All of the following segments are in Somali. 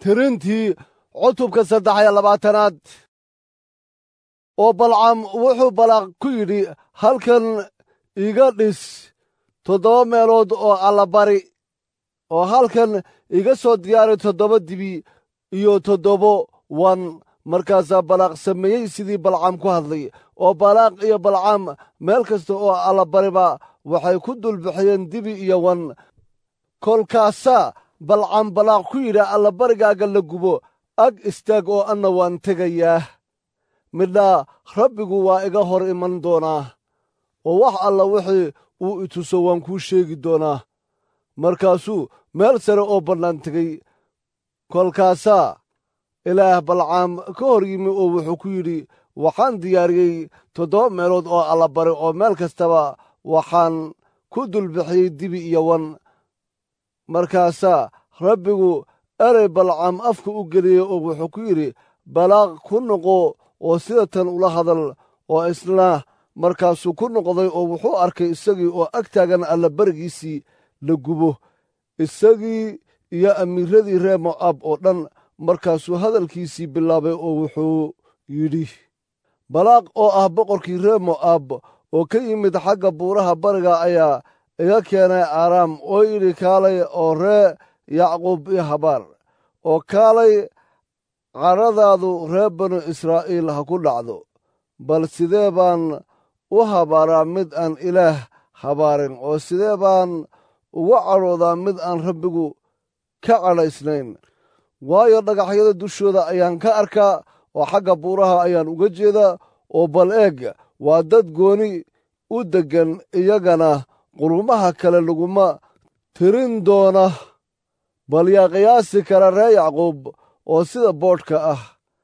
tirintii cutubka saddex iyo labaatanaad oo balcam wuxuu balaaq ku yidhi halkan iga dhis toddoba meelood oo allabari oo halkan iga soo diyaari toddoba dibi iyo toddobo wan markaasaa balaaq sameeyey sidii balcam ku hadlay oo balaaq iyo balcam meel kasta oo allabariba waxay ku dulbixiyeen dibi iyo wan kolkaasaa balcam balaaq ku yidhi allabarigaaga la gubo ag istaag oo anna waan tegayaa midhaa rabbigu waa iga hor iman doonaa oo wax alla wixii uu ituso waan kuu sheegi doonaa markaasuu meel sare oo bannaan tegey kolkaasaa ilaah balcaam ka hor yimi oo wuxuu ku yidhi waxaan diyaariyey toddoba meelood oo allabari oo meel kastaba waxaan ku dulbixiyey dibi iyo wan markaasaa rabbigu erey balcam afka u geliyey oo wuxuu ku yidhi balaaq ku noqo oo sida tan ula hadal oo isna markaasuu ku noqday oo wuxuu arkay isagii oo ag taagan allabarigiisii la gubo isagii iyo amiiradii reer mo'aab oo dhan markaasuu hadalkiisii bilaabay oo wuxuu yidhi balaaq oo ah boqorkii reer mo'aab oo ka yimid xagga buuraha bariga ayaa iga keenay aaraam oo yidhi kaalay oo ree yacquub iyo habaar oo kaalay caradaadu reer banu israa'iil ha ku dhacdo bal sidee baan u habaaraa mid aan ilaah habaarin oo sidee baan ugu cadhoodaa mid aan rabbigu ka cadhaysnayn waayo dhagaxyada dushooda ayaan ka arkaa oo xagga buuraha ayaan uga jeedaa oo bal eeg waa dad gooni u deggan iyagana qurumaha kale laguma tirin doona bal yaa qiyaasi kara ree yacquub oo sida boodhka ah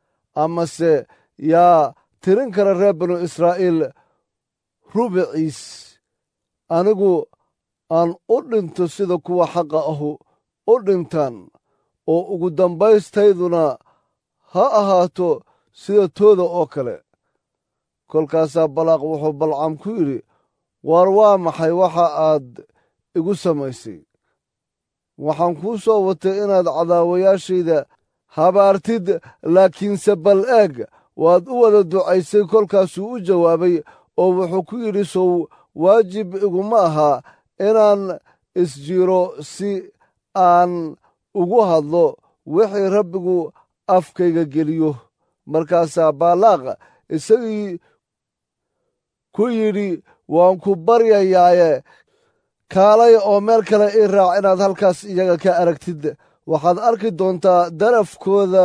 amase yaa tirin kara reer banu israa'iil rubiciis anigu aan u dhinto sida kuwa xaqa ahu u dhintaan oo ugu dambaystayduna ha ahaato sida tooda oo kale kolkaasaa balaaq wuxuu balcam ku yidhi waar waa maxay waxa aad igu samaysay waxaan kuu soo watay inaad cadaawayaashayda habaartid laakiinse bal eeg waad u wada ducaysay kolkaasuu u jawaabay oo wuxuu ku yidhi sow waajib iguma aha inaan isjiro si aan ugu hadlo wixii rabbigu afkayga geliyo markaasaa baalaaq isagii ku yidhi waan ku baryayaaye kaalay oo meel kale ii raac inaad halkaas iyaga ka aragtid waxaad arki doontaa darafkooda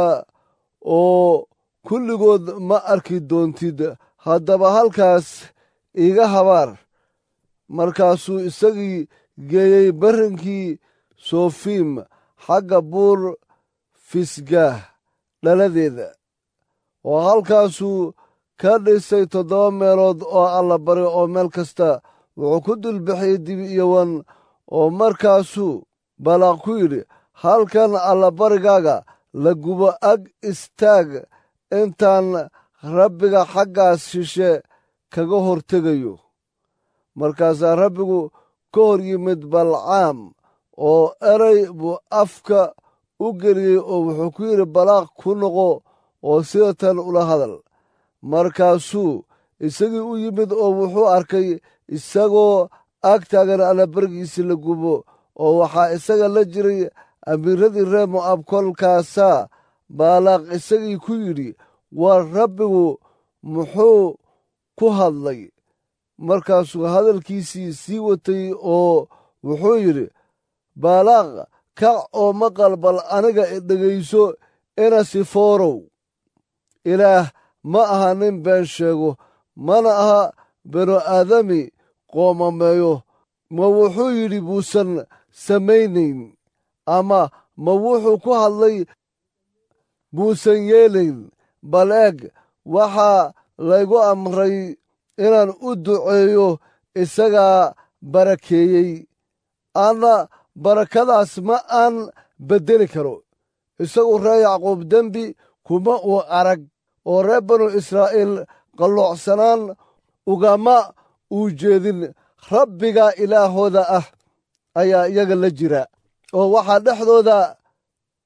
oo kulligood ma arki doontid haddaba halkaas iiga habaar markaasuu isagii geeyey barrinkii sofiim xagga buur fisgaah dhaladeeda oo halkaasuu ka dhisay toddoba meelood oo allabari oo meel kasta wuxuu ku dulbixiyey dibi iyo wan oo markaasuu balaaq ku yidhi halkan allabarigaaga la gubo ag istaag intaan rabbiga xaggaas shishe kaga hortegayo markaasaa rabbigu ka hor yimid balcaam oo eray buu afka u geliyey oo wuxuu ku yidhi balaaq ku noqo oo sida tan ula hadal markaasuu isagii u yimid oo wuxuu arkay isagoo ag taagan allabarigiisii la gubo oo waxaa isaga la jiray amiiradii reer mo'aab kolkaasaa baalaaq isagii ku yidhi war rabbigu muxuu ku hadlay markaasuu hadalkiisii sii watay oo wuxuu yidhi baalaaq kac oo maqal bal aniga dhegayso ina sifoorow ilaah ma aha nin been sheego mana aha binu aadami qoomameeyo ma wuxuu yidhi buusan samaynayn ama ma wuxuu ku hadlay buusan yeelayn bal eeg waxaa laygu amray inaan u duceeyo isagaa barakeeyey anna barakadaas ma aan beddeli karo isagu ree yacquub dembi kuma uu arag oo reer banu israa'iil qalloocsanaan ugama uu jeedin rabbiga ilaahooda ah ayaa iyaga la jira oo waxaa dhexdooda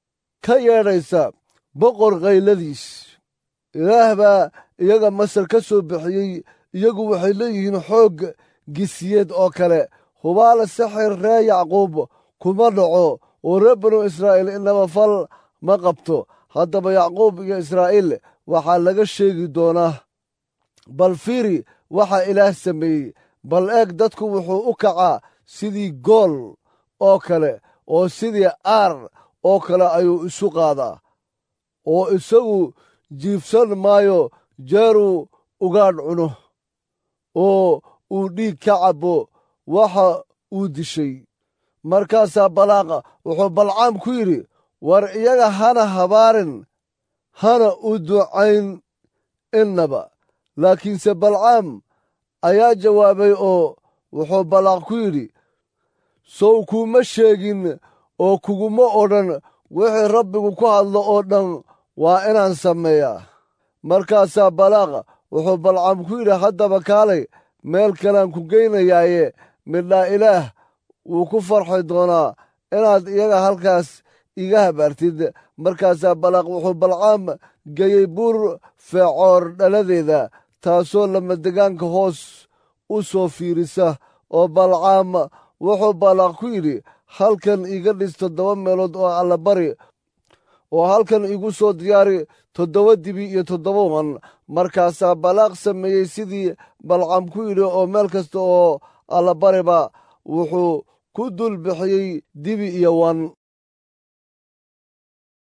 ka yeedhaysa boqor kayladiis ilaah baa iyaga masar ka soo bixiyey iyagu waxay leeyihiin xoog gisiyeed oo kale hubaala sixir ree yacquub kuma dhaco oo reer banu israa'iil inaba fal ma qabto haddaba yacquub iyo israa'iil waxaa laga sheegi doonaa bal fiiri waxaa ilaah sameeyey bal eeg dadku wuxuu u kacaa sidii gool oo kale oo sidii aar oo kale ayuu isu qaadaa oo isagu jiifsan maayo jeeruu ugaadh cuno oo uu dhiig ka cabbo waxa uu dishay markaasaa balaaqa wuxuu balcaam ku yidhi war iyaga hana habaarin hana u ducayn innaba laakiinse balcaam ayaa jawaabay oo wuxuu balaaq ku yidhi sow kuuma sheegin oo kuguma odhan wixii rabbigu ku hadlo oo dhan waa inaan sameeyaa markaasaa balaaqa wuxuu balcaam ku yidhi haddaba kaalay meel kalean ku geynayaaye midhaa ilaah wuu ku farxi doonaa inaad iyaga halkaas iga habaartid markaasaa balaaq wuxuu balcaam geeyey buur feecoor dhaladeeda taasoo lamadegaanka hoos u soo fiirisa oo balcaam wuxuu balaaq ku yidhi halkan iga dhis toddoba meelood oo allabari oo halkan igu soo diyaari toddoba dibi iyo toddoba wan markaasaa balaaq sameeyey sidii balcaam ku yidhi oo meel kasta oo allabariba wuxuu ku dul bixiyey dibi iyo wan